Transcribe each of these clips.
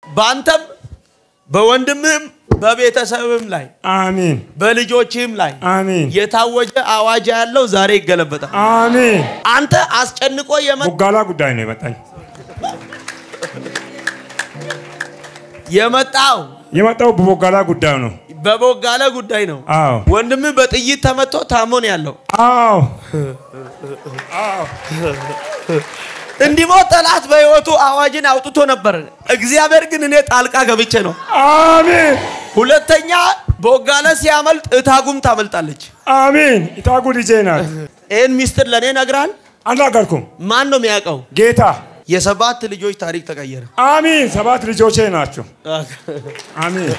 በአንተም በወንድምህም በቤተሰብም ላይ አሜን በልጆችህም ላይ አሜን የታወጀ አዋጅ ያለው ዛሬ ይገለበጣል። አሜን። አንተ አስጨንቆ የመ ቦጋላ ጉዳይ ነው የመጣኝ የመጣው የመጣው በቦጋላ ጉዳይ ነው። በቦጋለ ጉዳይ ነው። አዎ ወንድምህ በጥይት ተመቶ ታሞ ነው ያለው። አዎ እንዲሞት ጠላት በሕይወቱ አዋጅን አውጥቶ ነበር። እግዚአብሔር ግን እኔ ጣልቃ ገብቼ ነው። አሜን ሁለተኛ ቦጋለ ሲያመልጥ እታጉም ታመልጣለች። አሜን። ኢታጉ ልጄ ናት። ይህን ሚስጥር ለእኔ ነግራል። አልናገርኩም። ማን ነው የሚያውቀው? ጌታ የሰባት ልጆች ታሪክ ተቀየረ። አሜን። ሰባት ልጆቼ ናቸው። አሜን።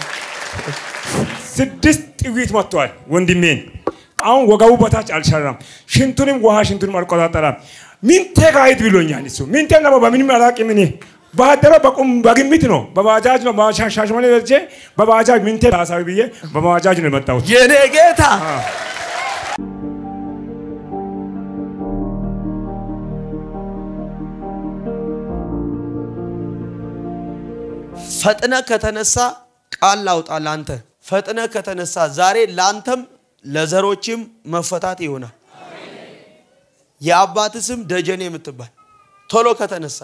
ስድስት ጥይት መጥቷል ወንድሜን። አሁን ወገቡ በታች አልሰራም። ሽንቱንም ውሃ ሽንቱንም አልቆጣጠራም። ሚንቴ ጋሂድ ብሎኛል እሱ ሚንቴ ነው በምንም አላውቅም እኔ ባደረ በቁም በግምት ነው በባጃጅ ነው ሻሸመኔ ደርሼ በባጃጅ ሚንቴ ታሳቢ ብዬ በባጃጅ ነው የመጣሁት። የኔ ጌታ ፈጥነ ከተነሳ ቃል ላውጣ ላንተ ፈጥነ ከተነሳ ዛሬ ላንተም ለዘሮችም መፈታት ይሆናል። የአባት ስም ደጀኔ የምትባል ቶሎ ከተነሳ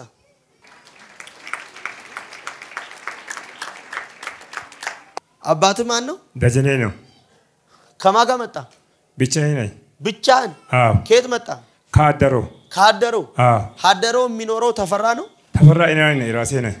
አባት ማን ነው? ደጀኔ ነው ከማን ጋር መጣ? ብቻዬን ነኝ። ብቻህን? አዎ ከየት መጣ? ካደሮ ካደረው አዎ ሀደረው የሚኖረው ተፈራ ነው። ተፈራ እኔ ነኝ ራሴ ነኝ።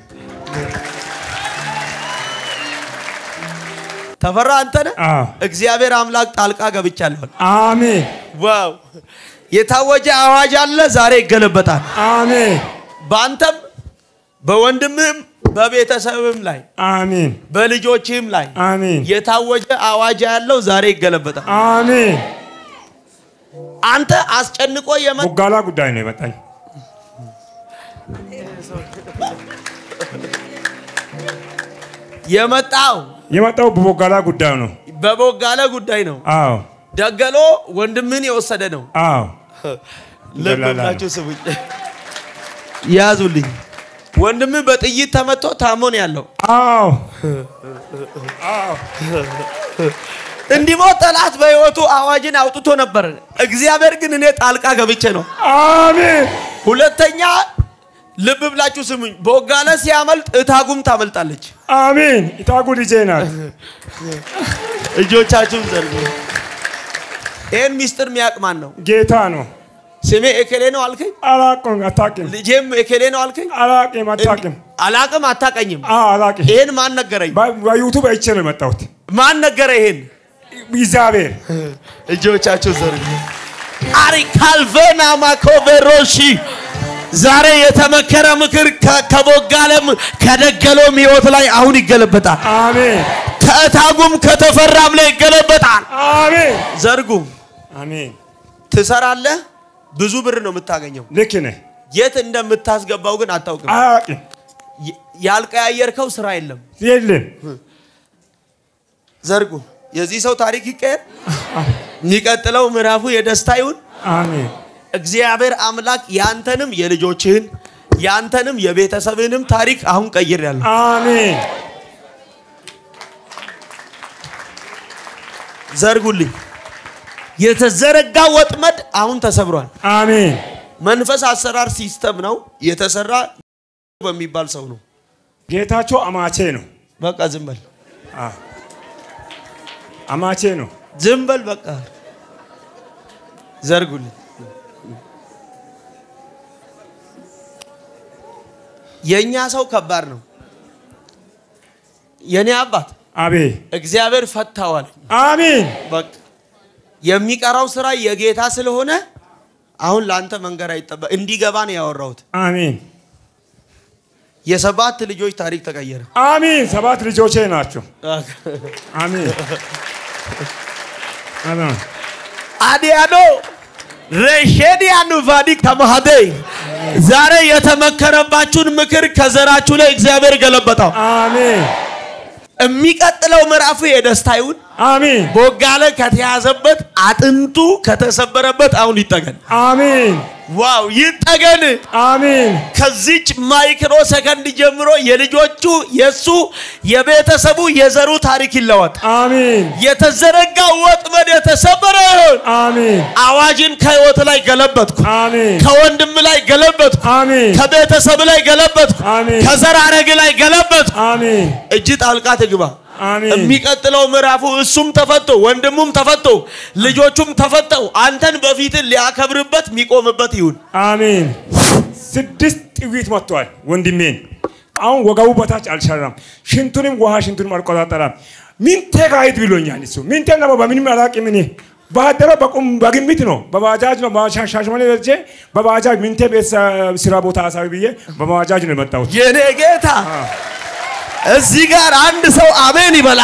ተፈራ አንተ ነህ። አዎ እግዚአብሔር አምላክ ጣልቃ ገብቻለሁ። አሜን ዋው! የታወጀ አዋጅ አለ፣ ዛሬ ይገለበጣል። አሜን በአንተም በወንድምህም በቤተሰብም ላይ አሜን በልጆችህም ላይ አሜን የታወጀ አዋጅ ያለው ዛሬ ይገለበጣል። አሜን። አንተ አስጨንቆ የመ ቦጋላ ጉዳይ ነው የመጣኝ የመጣው የመጣው በቦጋላ ጉዳይ ነው። በቦጋለ ጉዳይ ነው። አዎ ደገሎ ወንድምህን የወሰደ ነው። አዎ ልብ ደላላ ነው። ብላችሁ ስሙኝ፣ ያዙልኝ። ወንድምህ በጥይት ተመቶ ታሞ ነው ያለው። አዎ እንዲሞት ጠላት በሕይወቱ አዋጅን አውጥቶ ነበር። እግዚአብሔር ግን እኔ ጣልቃ ገብቼ ነው። አሜን ሁለተኛ ልብ ብላችሁ ስሙኝ፣ ቦጋለ ሲያመልጥ እታጉም ታመልጣለች። አሜን። ኢታጉ ልጄ ናት። እጆቻችሁን ዘርጉ። ይህን ሚስጥር የሚያውቅ ማን ነው? ጌታ ነው። ስሜ ኤኬሌ ነው አልከኝ፣ አላቅም አታቅም። ልጄም ኤኬሌ ነው አልከኝ። አላቅም አታቅም። አላቅም አታቀኝም። አዎ አላቅም። ይህን ማን ነገረኝ? በ- በዩቱብ አይቼ ነው የመጣሁት። ማን ነገረ ይሄን? እግዚአብሔር እጆቻችሁ ዘርጉ። አሪ ካልቬና ማኮቬሮሺ ዛሬ የተመከረ ምክር ከ- ከቦጋለም ከደገሎም ህይወት ላይ አሁን ይገለበጣል። አሜን ከእታጉም ከተፈራም ላይ ይገለበጣል። አሜን ዘርጉ። አሜን። ትሰራለህ፣ ብዙ ብር ነው የምታገኘው። ልክ ነህ። የት እንደምታስገባው ግን አታውቅም። አላቅም ይ- ያልቀያየርከው ስራ የለም። የለም። ዘርጉ። የዚህ ሰው ታሪክ ይቀየር። የሚቀጥለው ምዕራፉ የደስታ ይሁን። አሜን እግዚአብሔር አምላክ ያንተንም የልጆችህን ያንተንም የቤተሰብህንም ታሪክ አሁን ቀይር ያለ አሜን ዘርጉልኝ። የተዘረጋ ወጥመድ አሁን ተሰብሯል። አሜን መንፈስ አሰራር ሲስተም ነው የተሰራ በሚባል ሰው ነው። ጌታቸው አማቼ ነው። በቃ ዝም በል አዎ፣ አማቼ ነው። ዝም በል በቃ ዘርጉልኝ። የእኛ ሰው ከባድ ነው። የኔ አባት አቤት እግዚአብሔር ፈታዋል። አሜን በቃ የሚቀራው ስራ የጌታ ስለሆነ አሁን ለአንተ መንገር አይጠበ እንዲገባ ነው ያወራሁት። አሜን የሰባት ልጆች ታሪክ ተቀየረ። አሜን። ሰባት ልጆቼ ናቸው። አሜን አሜን አዲያኖ ሬሼዲያኑ ቫዲ ከማሃዴ ዛሬ የተመከረባችሁን ምክር ከዘራችሁ ላይ እግዚአብሔር ገለበጠው። አሜን የሚቀጥለው ምዕራፍ የደስታ ይሁን። አሜን ቦጋለ ከተያዘበት አጥንቱ ከተሰበረበት አሁን ይጠገን። አሜን ዋው ይጠገን። አሜን ከዚች ማይክሮ ሰከንድ ጀምሮ የልጆቹ የሱ የቤተሰቡ የዘሩ ታሪክ ይለወጥ። አሜን የተዘረጋው ወጥመድ የተሰበረ ይሁን። አሜን አዋጅን ከህይወት ላይ ገለበጥኩ። አሜን ከወንድም ላይ ገለበጥኩ። አሜን ከቤተሰብ ላይ ገለበጥኩ። አሜን ከዘር ሐረግ ላይ ገለበጥኩ። አሜን እጅ ጣልቃ ትግባ። አሜን የሚቀጥለው ምዕራፉ እሱም ተፈቶ ወንድሙም ተፈቶ ልጆቹም ተፈተው አንተን በፊት ሊያከብርበት የሚቆምበት ይሁን። አሜን። ስድስት ጥዊት መጥቷል ወንድሜን። አሁን ወገቡ በታች አልሰራም። ሽንቱንም ውሃ ሽንቱንም አልቆጣጠራም። ሚንቴ ጋሂድ ብሎኛል እሱ ሚንቴ ነው በምንም አላውቅም እኔ ባደረ በቁም በግምት ነው በባጃጅ ነው ሻሸመኔ ደርሼ በባጃጅ ሚንቴ ቤት ስራ ቦታ አሳቢ ብዬ በባጃጅ ነው የመጣሁት። የኔ ጌታ እዚህ ጋር አንድ ሰው አሜን ይበላ።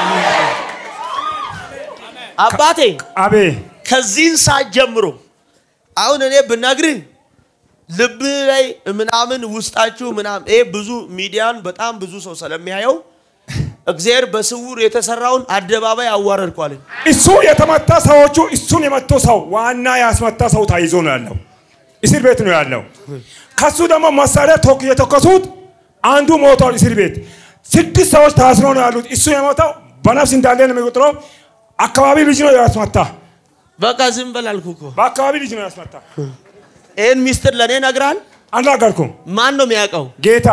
አባቴ አቤ ከዚህን ሰዓት ጀምሮ አሁን እኔ ብነግርህ ልብ ላይ ምናምን ውስጣችሁ ምናምን ይሄ ብዙ ሚዲያን በጣም ብዙ ሰው ስለሚያየው እግዚአብሔር በስውር የተሰራውን አደባባይ አዋረድኳለኝ። እሱ የተመታ ሰዎቹ እሱን የመቶ ሰው ዋና ያስመታ ሰው ታይዞ ነው ያለው፣ እስር ቤት ነው ያለው። ከሱ ደግሞ መሳሪያ ቶክ የተኮሱት አንዱ ሞቷል እስር ቤት። ስድስት ሰዎች ታስሮ ነው ያሉት። እሱ የሞተው በነፍስ እንዳለ ነው የሚቆጥረው። አካባቢ ልጅ ነው ያስመታ፣ በቃ ዝም በል አልኩህ እኮ። በአካባቢ ልጅ ነው ያስመታ። ይህን ሚስጥር ለእኔ ነግረሃል። አልናገርኩም። ማን ነው የሚያውቀው? ጌታ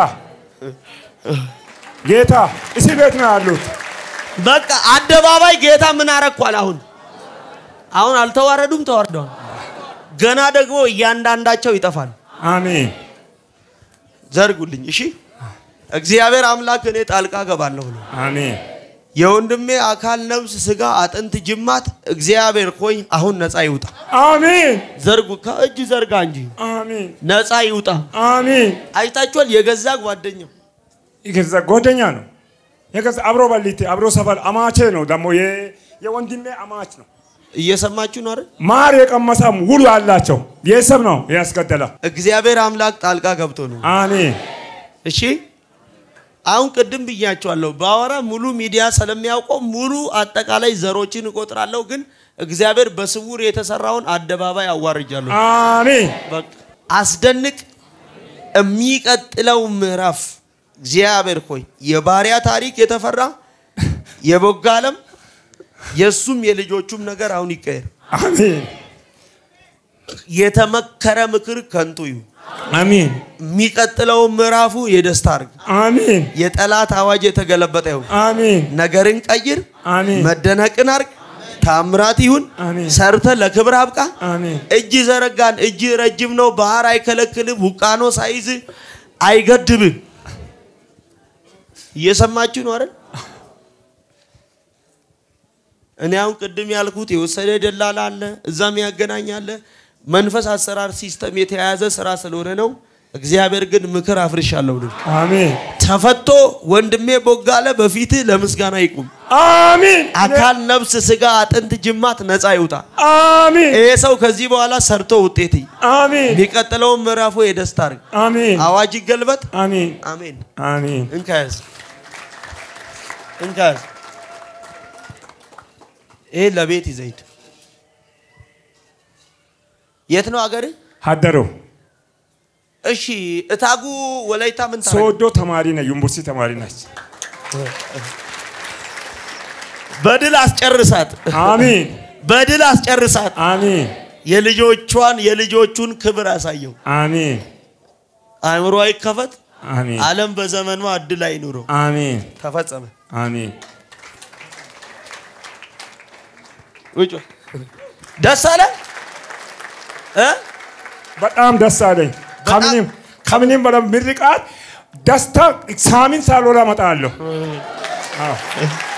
ጌታ እስር ቤት ነው ያሉት። በቃ አደባባይ ጌታ ምን አረኳል? አሁን አሁን አልተዋረዱም፣ ተዋርደዋል። ገና ደግሞ እያንዳንዳቸው ይጠፋል። አሜን ዘርጉልኝ። እሺ እግዚአብሔር አምላክ እኔ ጣልቃ ገባለሁ ነው አሜን የወንድሜ አካል፣ ነፍስ፣ ስጋ፣ አጥንት፣ ጅማት እግዚአብሔር ሆይ አሁን ነፃ ይውጣ። አሜን ዘርጉ፣ ከእጅ ዘርጋ እንጂ አሜን ነፃ ይውጣ። አሜን። አይታችኋል? የገዛ ጓደኛው የገዛ ጓደኛ ነው። የገዛ አብሮ በሊቴ አብሮ ሰፈር አማቼ ነው ደግሞ የ- የወንድሜ አማች ነው። እየሰማችሁ ነው አይደል? ማር የቀመሰም ውሉ ያላቸው ቤተሰብ ነው ያስገደለ። እግዚአብሔር አምላክ ጣልቃ ገብቶ ነው። አሜን እሺ አሁን ቅድም ብያቸዋለሁ። ባወራ ሙሉ ሚዲያ ስለሚያውቀው ሙሉ አጠቃላይ ዘሮችን እቆጥራለሁ፣ ግን እግዚአብሔር በስውር የተሰራውን አደባባይ አዋርጃለሁ። አሜን በቃ አስደንቅ። የሚቀጥለው ምዕራፍ እግዚአብሔር ሆይ የባሪያ ታሪክ የተፈራ የቦጋ ዓለም የእሱም የልጆቹም ነገር አሁን ይቀየር። አሜን የተመከረ ምክር ከንቱ ይሁን። አሜን የሚቀጥለው ምዕራፉ የደስታ አድርግ። አሜን የጠላት አዋጅ የተገለበጠ ይሁን። አሜን ነገርን ቀይር። አሜን መደነቅን አርግ። ታምራት ይሁን። አሜን ሰርተ ለክብር አብቃ። አሜን እጅ ዘረጋን። እጅ ረጅም ነው። ባህር አይከለክልም። ውቃኖ ሳይዝ አይገድብም። እየሰማችሁ ነው አይደል? እኔ አሁን ቅድም ያልኩት የወሰደ ደላላ አለ፣ እዛም ያገናኛለ። መንፈስ አሰራር ሲስተም የተያያዘ ስራ ስለሆነ ነው። እግዚአብሔር ግን ምክር አፍርሻለሁ። ልል አሜን ተፈቶ ወንድሜ ቦጋለ በፊትህ ለምስጋና ይቁም። አሜን አካል፣ ነፍስ፣ ስጋ፣ አጥንት፣ ጅማት ነፃ ይውጣ። አሜን ይሄ ሰው ከዚህ በኋላ ሰርቶ ውጤት ይ- አሜን የሚቀጥለውን ምዕራፉ የደስታ አድርግ። አሜን አዋጅ ይገልበጥ። አሜን አሜን። አሜን እንካያዝ እንካያዝ። ይሄ ለቤት ይዘይድ። የት ነው አገር? ሀደሮ እሺ እታጉ ወላይታ ምን ታረግ? ሶዶ ተማሪ ነች፣ ዩኒቨርሲቲ ተማሪ ነች። በድል አስጨርሳት፣ አሜን በድል አስጨርሳት። አሜን የልጆቿን የልጆቹን ክብር አሳየው። አሜን አእምሮ ይከፈት። አሜን ዓለም በዘመኗ እድል አይኑረው። አሜን ተፈጸመ። አሜን ውጭ ደስ አለ እ በጣም ደስ አለኝ። በጣም- ከምንም ከምንም በላይ ምርቃት ደስታ ሳሚን ሳልወራ እመጣለሁ። አዎ